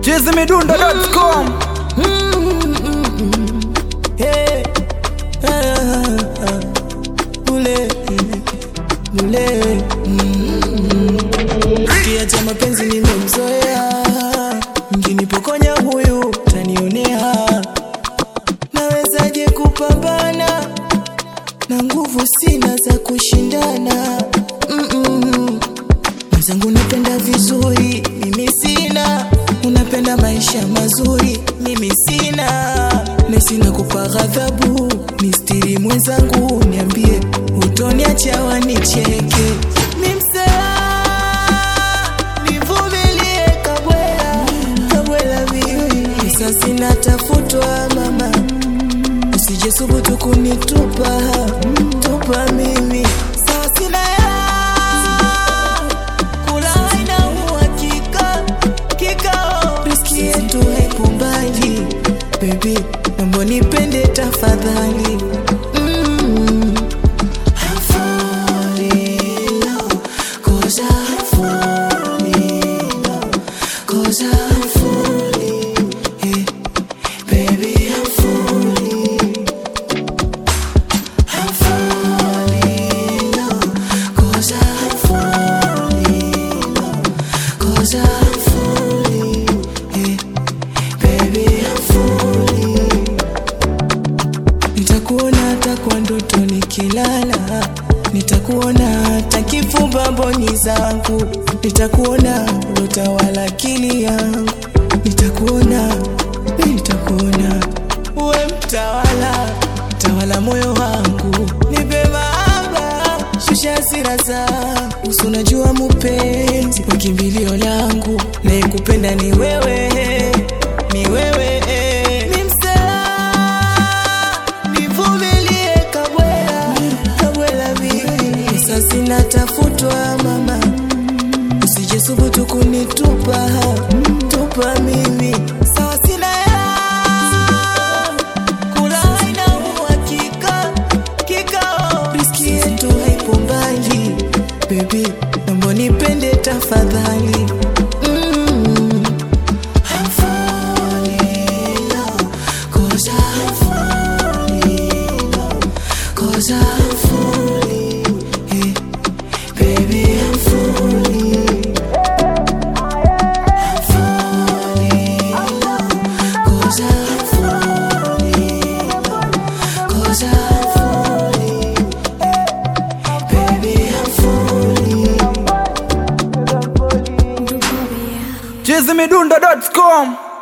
chizimidundo.com Hey, ah, ah, ule, ule, mm. Kiacha mapenzi nimemzoea, mkinipokonya huyu tanionea, nawezaje kupambana na nguvu sina za kushindana Mm-mm. Mwenzangu napenda vizuri, mimi sina. Unapenda maisha mazuri, mimi sina. Nesina kupa ghadhabu, mistiri mwenzangu, niambie utoniacha wanicheke. Mi msela, nivumilie kabwela, kabwela mimi. Sasa sina tafutwa mama, usije subutu kunitupa, tupa mimi. Sasa sina hela, kula haina uhakika, kikao riski yetu haipo mbali. Baby, naomba nipende tafadhali. Mm. I'm falling in love, 'cause I'm falling in love, 'cause I'm falling, eh. Baby, I'm falling. I'm falling in love, 'cause I'm falling in love, 'cause I'm falling, eh. Baby, I'm falling. Nitakuona hata kwa ndoto nikilala, nitakuona hata kifumba mboni zangu, nitakuona utawala akili yangu, nitakuona, nitakuona uwe mtawala, mtawala moyo wangu, nipe mahaba, shusha hasira zangu, usi unajua mupenzi wa kimbilio langu, naye kupenda ni wewe, ni wewe ni msela nivumilie kabwela kabwela mimi sasa sina tafutwa mama usije subutu kunitupa tupa mimi sawa sina hela kula haina uhakika kikao riski yetu haipo mbali bebi naomba nipende tafadhali mm. I'm falling in love, 'cause I'm falling in love, 'cause I'm falling, eh. Baby, I'm falling. I'm falling in love, 'cause I'm falling in love, 'cause I'm falling, eh. Baby, I'm falling. chizimidundo.com